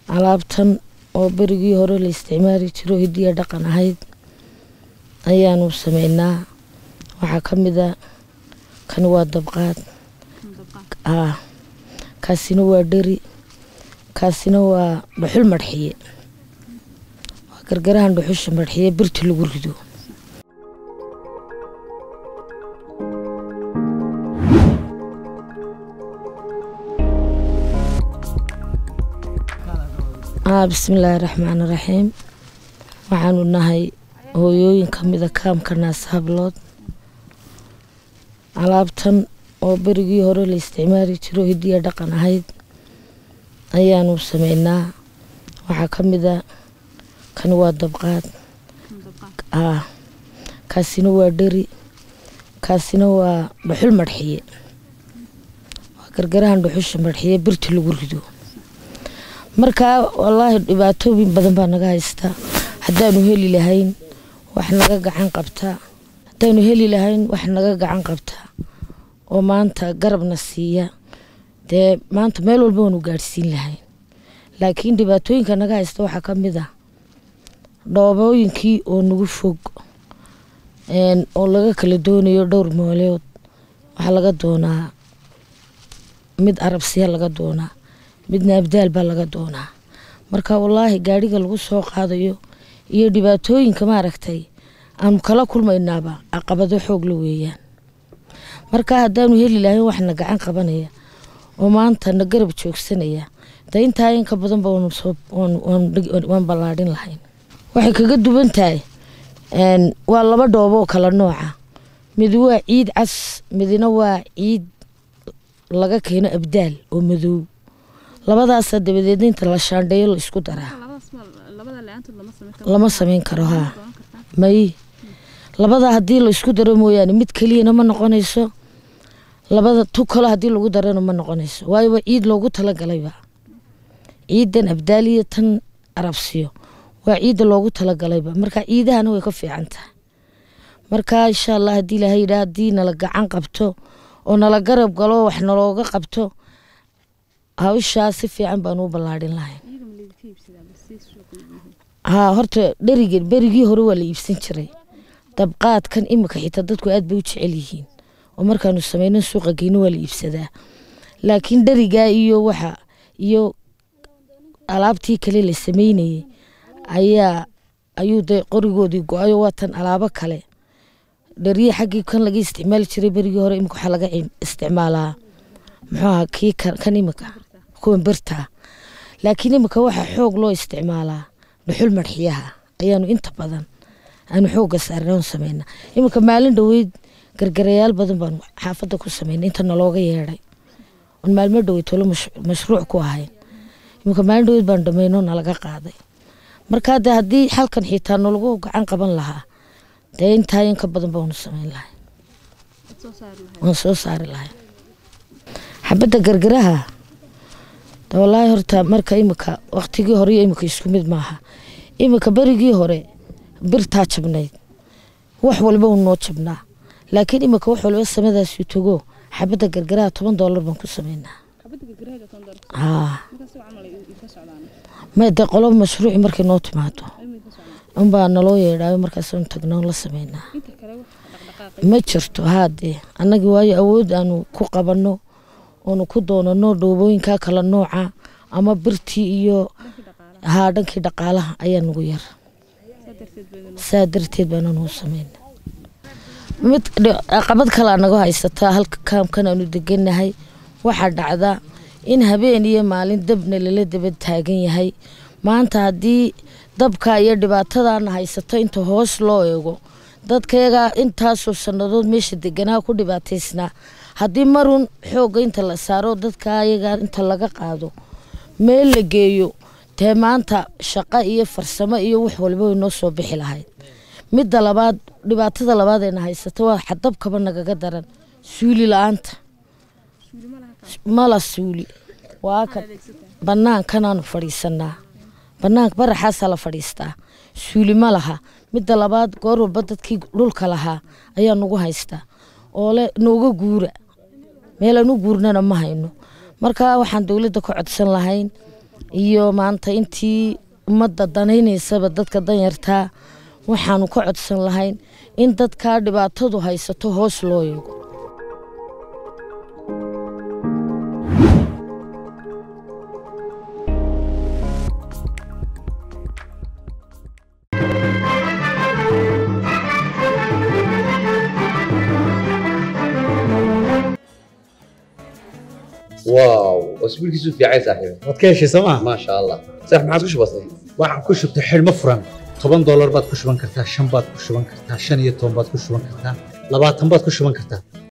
alaabtan oo berigii hore la isticmaali jiro hidiya dhaqan ahayd ayaanu sameynaa waxaa ka mid a kani waa dabqaad aa kaasina waa dheri kaasina waa dhuxul madxiye waa gargarahan dhuxusha madxiye birta lagu rido bismillaahi raxmaan raxiim waxaanu nahay hooyooyin ka mida kaamka naas hablood alaabtan oo berigii hore la isticmaali jiro hidiya dhaqan ahayd ayaanu sameynaa waxaa ka mid a kani waa dabqaad aa kaasina waa dheri kaasina waa dhuxul madxiye waa gargarahan dhuxusha madxiye birta lagu rido markaa wallaahi dhibaatooyin badan baa naga haystaa haddaanu heli lahayn wax naga gacan qabtaa haddaanu heli lahayn wax naga gacan qabtaa oo maanta garabna siiya dee maanta meel walba waanu gaadhsiin lahayn laakiin dhibaatooyinka naga haysta waxaa ka mid ah dhoobooyinkii oo nagu fog oo laga kala doonayo dhowr mooleod waxaa laga doonaa mid arabsiya laga doonaa midna abdaal baa laga doonaa marka wallaahi gaadhiga lagu soo qaadayo iyo dhibaatooyinka maaragtay aanu kala kulmaynaaba caqabado xoogla weeyaan marka haddaanu heli lahayn waxna gacan qabanaya oo maanta na garab joogsanaya de intaa inka badanba waan ballaadhin lahayn waxay kaga duwan tahay waa laba dhoobo oo kala nooca mid waa ciid cas midna waa ciid laga keeno abdaal oo madow labadaasa dabadeedna inta la shaandheeyo la isku daraa lama sameyn karo haa may labada haddii la isku daro mooyaane mid keliyana ma noqonayso labada tu kalo haddii lagu darana ma noqonayso waayo waa ciid loogu talagalayba ciidan abdaaliya tan arabsiyo waa ciidda loogu talagalayba marka ciidahana way ka fiican tahay marka insha allah haddii ilahay yidhaa haddii nala gacan qabto oo nala garab galo wax nalooga qabto hawshaa si fiican baan u ballaadhin lahayn haa horta dheriga berigii hore waa la iibsan jiray dabqaadkan imika xitaa dadku aad bay u jecel yihiin oo markaanu sameyno suuqa geyno waa la iibsadaa laakiin dherigaa iyo waxa iyo alaabtii kale la sameynayay ayaa ayuu de qorigoodii go-ayo waa tan alaabo kale dheriya xaggii kan laga isticmaali jiray berigii hore imika waxaa laga isticmaalaa muxuu aha kii kan imika kuwan birtaa laakiin imika waxaa xoog loo isticmaalaa dhuxul madxiyaha ayaanu inta badan aanu xoogga saarnoon sameynaa imika maalin dhoweyd gargarayaal badan baanu xaafadda ku sameynay inta nalooga yeedhay on maalmo dhoweyd tolo mashruuc ku ahayn imika maalin dhoweyd baanu dhameyno nalaga qaaday markaa de haddii xalkan xitaa nalagu gacan qaban lahaa dee intaa inka badan baanu sameyn lahay waan soo saari lahay xabadda gargaraha wallaahi horta marka imika waktigii hore iyo imika isku mid maaha imika berigii hore birtaa jabnayd wax walba u noo jabnaa laakiin imika wax walba samadaasuu tago xabadda gargaraha toban doolar baan ku sameynaa made qolo mashruuci markay noo timaado unbaa naloo yeedhaayo markaasanu tagnoon la sameynaa ma jirto haadee annagii waayo awood aanu ku qabanno oonu ku doonano dhoobooyinkaa kala nooca ama birtii iyo haa dhankii dhaqaalaha ayaa nagu yar saa darteed baananu sameyna mid caqabad kalea naga haysataa halka kaamkan aanu deganahay waxaa dhacda in habeen iyo maalin dabna lala daba taagan yahay maanta haddii dabka iyo dhibaatadana haysato inta hoos loo eego dadkayagaa intaasoo sannadood meesha deganaa ku dhibaataysnaa haddii marun xoogga inta la saaro dadka ayagaa inta laga qaado meel la geeyo dee maanta shaqo iyo farsamo iyo wax walba way noo soo bixi lahayd midda labaad dhibaatada labaad eena haysato waa xadabkaba nagaga daran suuli la-aanta mala suuli waa kan bannaankanaanu fadhiisanaa banaanka baraxaasaa la fadhiistaa suuli ma laha midda labaad goor walba dadkii dhulka lahaa ayaa nagu haystaa oo le nooga guura meelaan u guurnana ma hayno marka waxaan dowladda ka codsan lahayn iyo maanta intii ummadda danaynaysaba dadka danyartaa waxaanu ka codsan lahayn in dadkaa dhibaatadu haysato hoos loo eego واو اسبوع كيسو في عايز صاحبي waad ka heshay sooma ما شاء الله صح ما عادش بسيط waxaan ku shubtay xidhmo furan toban doolar baad ku shuban kartaa shan baad ku shuban kartaa shan iyo toban baad ku shuban kartaa labaatan baad ku shuban kartaa